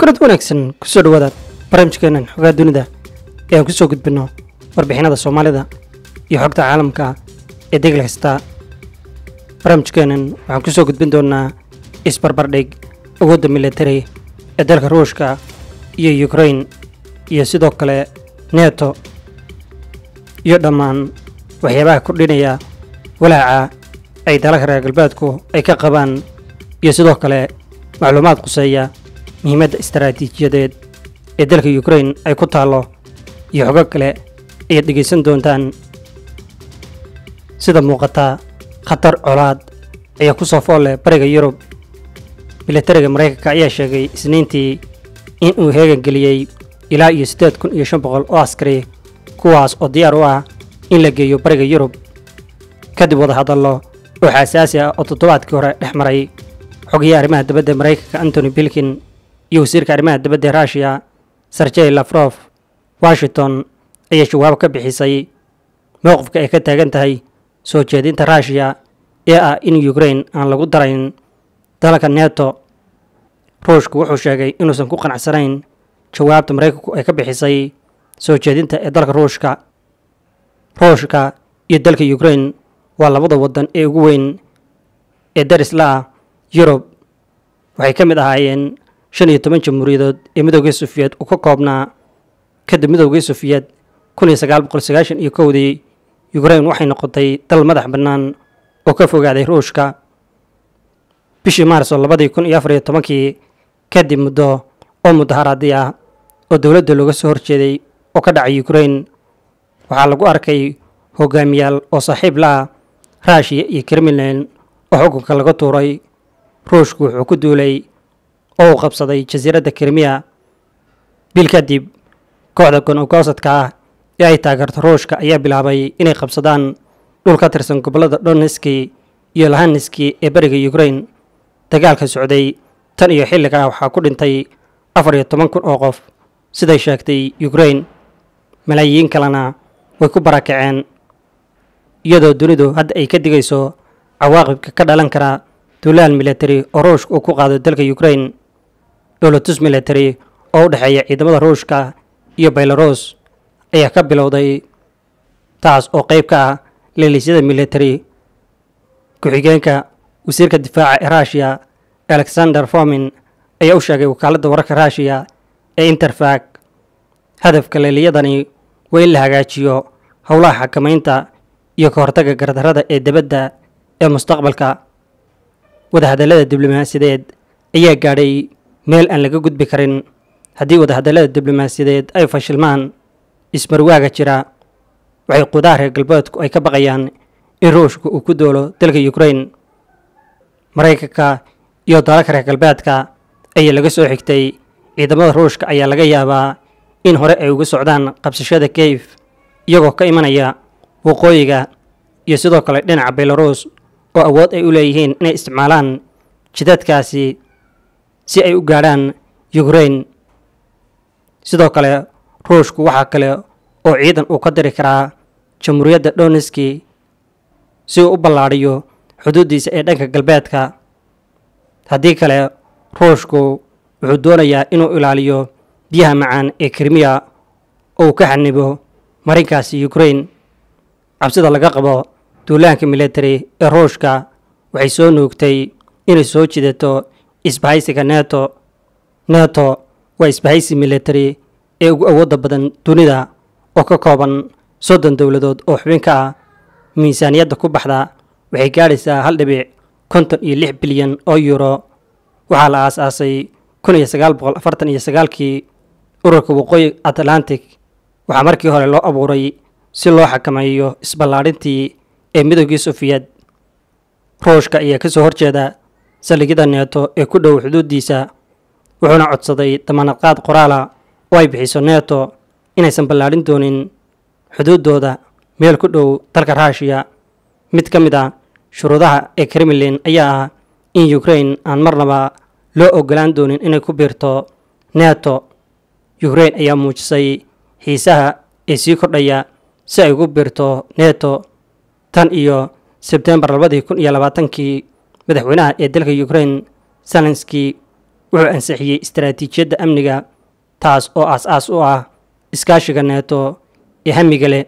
kulanti wanaagsan kusoo dhawaada barnaamijkeenan xogaa dunida ee aan kusoo gudbinno warbixinada soomaalida iyo xogta caalamka ee degel kasta barnaamijkeenan waxaan kusoo gudbin doonaa isbarbardhig awoodda militari ee dalka ruushka iyo ukrain iyo sidoo kale neto iyo dhammaan waxyaabaha kordhinaya walaaca ay dalalka reer galbeedku ay ka qabaan iyo sidoo kale macluumaad quseeya muhiimadda istaraatiijiyadeed ee dalka ukrain ay ku taallo iyo xogo kale ayaad dhegaysan doontaan sida muuqata khatar colaad ayaa ku soo fool leh bariga yurub militariga maraykanka ayaa sheegay isniintii in uu heegan geliyey ilaa iyo siddeed kun iyo shan boqol oo askari kuwaas oo diyaar u ah in la geeyo bariga yurub kadib wadahadallo oo xasaasi ah oo toddobaadkii hore dhex maray xogayaha arrimaha dibadda maraykanka antony bilkin iyo wasiirka arrimaha dibadda ee ruushiya sergey lafrof washington ayaa jawaabo ka bixisay mowqifka ay ka taagan tahay soo jeedinta ruushiya ee ah in ukrain aan lagu darayn dalalka neto ruushku wuxuu sheegay inuusan ku qanacsanayn jawaabta maraykanku ay ka bixisay soo jeedinta ee dalka ruushka ruushka iyo dalka ukrain waa labada waddan ee ugu weyn ee darisla ah yurub waxay ka mid ahaayeen shan iyo toban jamhuuriyadood ee midoogii sufiyeed uu ka koobnaa kadib midoogii sufiyeed kun iyo sagaal boqol sagaashan iyo kowdii ukrain waxay noqotay dal madax bannaan oo ka fogaaday ruushka bishii maarso labadii kun iyo afar iyo tobankii kadib muddo oo mudaharaadii ah oo dowladda looga soo horjeeday oo ka dhacay ukrain waxaa lagu arkay hogaamiyaal oo saaxiib la ah ruushiya iyo kremlin oo xukunka laga tuuray ruushku wuxuu ku duulay oo uu qabsaday jasiiradda krimiya bil kadib kooxda gon-ogoosadka ah ee ay taageerto ruushka ayaa bilaabay inay qabsadaan dhul ka tirsan gobollada donetski iyo lahaneski ee beriga ukrain dagaalka socday tan iyo xilligaa waxaa ku dhintay afar iyo toban kun oo qof siday sheegtay ukrain malaayiin kalena way ku barakaceen iyadoo dunidu hadda ay ka digayso cawaaqibka ka dhalan kara duulaal militari oo ruushka uu ku qaado dalka ukrain dholotus militari oo u dhexeeya ciidamada ruushka iyo belarus ayaa ka bilowday taas oo qayb ka ah leelisyada militari ku-xigeenka wasiirka difaaca ee ruushiya alexander fomin ayaa u sheegay wakaaladda wararka ruushiya ee interfak hadafka leeliyadani waa in la hagaajiyo howlaha xakamaynta iyo ka hortagga gardarrada ee dibadda ee mustaqbalka wadahadallada diblomaasiyadeed ayaa gaadhay meel aan laga gudbi karin haddii wadahadallada diblomaasiyadeed ay fashilmaan ismarwaaga jira waxay qudaha reer galbeedku ay ka baqayaan in ruushka uu ku doolo dalka ukrain maraykanka iyo dalalka reer galbeedka ayaa laga soo xigtay ciidamada ruushka ayaa laga yaabaa in hore ay uga socdaan qabsashada keyf iyagoo ka imanaya waqooyiga iyo sidoo kale dhinaca belarus oo awood ay u leeyihiin inay isticmaalaan jidadkaasi si ay u gaadhaan ukrain sidoo kale ruushku waxaa kale oo ciidan uu ka diri karaa jamhuuriyadda donetski si uu u ballaadhiyo xuduuddiisa ee dhanka galbeedka haddii kale ruushku wuxuu doonayaa inuu ilaaliyo biyaha macaan ee krimiya oo uu ka xanibo marinkaasi ukrain cabsida laga qabo duulaanka militari ee ruushka waxay soo nuugtay inay soo jidato isbahaysiga neto neto waa isbahaysi militari ee ugu awoodda badan dunida oo ka kooban soddon dowladood oo xubin ka ah miisaaniyadda ku baxda waxay gaadhaysaa hal dhibic konton iyo lix bilyan oo yuuro waxaa la aas-aasay kun iyo sagaal boqol afartan iyo sagaalkii ururka waqooyi atlantic waxaa markii hore loo abuuray si loo xakameeyo isballaadhintii ee midoogii sufiyad ruushka ayaa ka soo horjeeda saldhigyada neeto ee ku dhow xuduuddiisa wuxuuna codsaday damaanadqaad qoraala oo ay bixiso neto inaysan ballaadhin doonin xuduuddooda meel ku dhow dalka ruushiya mid ka mid ah shuruudaha ee kremlin ayaa ah in ukrain aan marnaba loo ogolaan doonin inay ku biirto neto ukrain ayaa muujisay xiisaha ee sii kordhaya si ay ugu biirto neto tan iyo sebtembar labadii kun iyo labaatankii madaxweynaha ee dalka ukrain zelenski wuxuu ansixiyey istaraatiijiyadda amniga taas oo aas-aas u ah iskaashiga neeto ee hamiga leh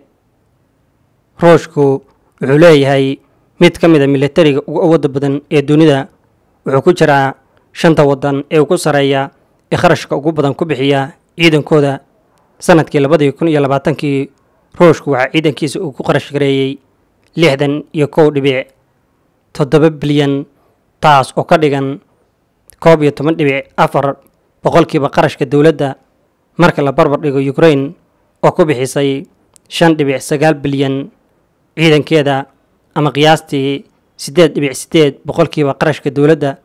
ruushku wuxuu leeyahay mid ka mid a militariga ugu awoodda badan ee dunida wuxuu ku jiraa shanta waddan ee ugu sarreeya ee kharashka ugu badan ku bixiya ciidankooda sanadkii labadii kun iyo labaatankii ruushku waxaa ciidankiisa uu ku qarash gareeyey lixdan iyo kow dhibic toddoba bilyan taas oo ka dhigan koob iyo toban dhibic afar boqolkiiba qarashka dowladda marka la barbar dhigo ukrain oo ku bixisay shan dhibic sagaal bilyan ciidankeeda ama qiyaastii siddeed dhibic siddeed boqolkiiba qarashka dowladda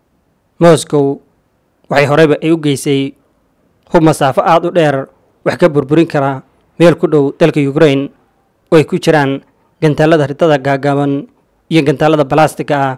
moscow waxay horeyba ay u geysay hub masaafo aada u dheer wax ka burburin kara meel ku dhow dalka ukrain oo ay ku jiraan gantaalada ridada gaagaaban iyo gantaalada balastiga ah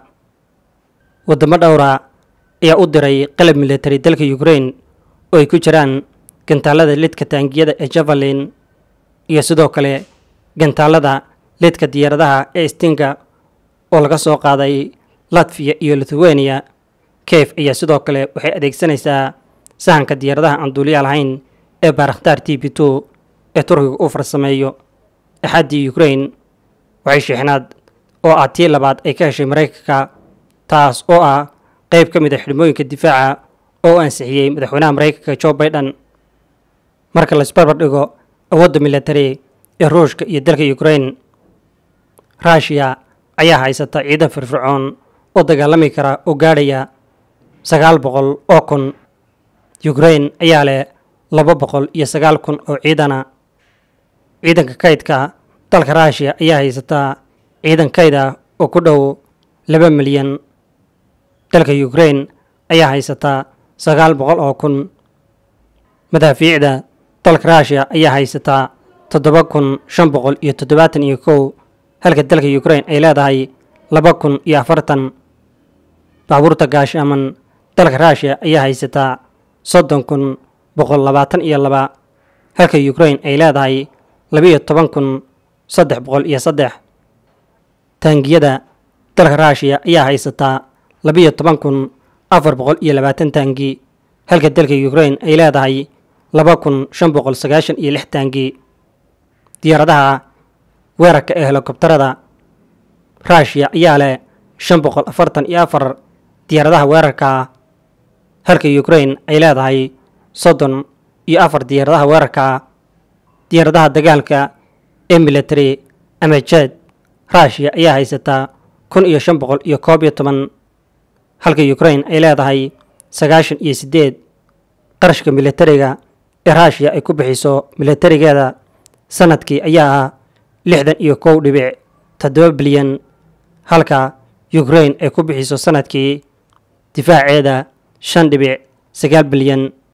waddamo dhowra ayaa u diray qalab military dalka ukrain oo ay ku jiraan gantaalada lidka taangiyada ee javalin iyo sidoo kale gantaalada lidka diyaaradaha ee stinga oo laga soo qaaday latviya iyo lithuania kef ayaa sidoo kale waxay adeegsanaysaa sahanka diyaaradaha aan duuliya lahayn ee baarakhtaar t b two ee turkiga uu farsameeyo axaddii ukrain waxay sheexnaad oo ah tii labaad ay ka heshay maraykanka taas oo ah qayb ka mid a xidhmooyinka difaaca oo u ansixiyey madaxweynaha maraykanka jo baiden marka laisbarbar dhigo awoodda military ee ruushka iyo dalka ukrain ruushiya ayaa haysata ciidan firfircoon oo dagaalami kara oo gaadhaya sagaal boqol oo kun ukrain ayaa leh laba boqol iyo sagaal kun oo ciidana ciidanka kaydka dalka ruushiya ayaa haysataa ciidan kayd ah oo ku dhow laba milyan dalka ukrain ayaa haysataa sagaal boqol oo kun madaafiicda dalka ruushiya ayaa haysataa toddoba kun shan boqol iyo toddobaatan iyo kow halka dalka ukrain ay leedahay laba kun iyo afartan baabuurta gaashaaman dalka ruushiya ayaa haysataa soddon kun boqol labaatan iyo laba halka ukrain ay leedahay labiiyo toban kun saddex boqol iyo saddex taangiyada dalka ruushiya ayaa haysataa labiiyo toban kun afar boqol iyo labaatan taangi halka dalka ukrain ay leedahay laba kun shan boqol sagaashan iyo lix taangi diyaaradaha weerarka ee helikobtarada ruushiya ayaa leh shan boqol afartan iyo afar diyaaradaha weerarka ah halka ukrain ay leedahay soddon iyo afar diyaaradaha weerarka ah diyaaradaha dagaalka ee military ama jed ruushiya ayaa haysataa kun iyo shan boqol iyo koob iyo toban halka ukrain ay leedahay sagaashan iyo siddeed qarashka militariga ee ruushiya ay ku bixiso militarigeeda sanadkii ayaa ah lixdan iyo kow dhibic toddoba bilyan halka ukrain ay ku bixiso sanadkii difaaceeda shan dhibic sagaal bilyan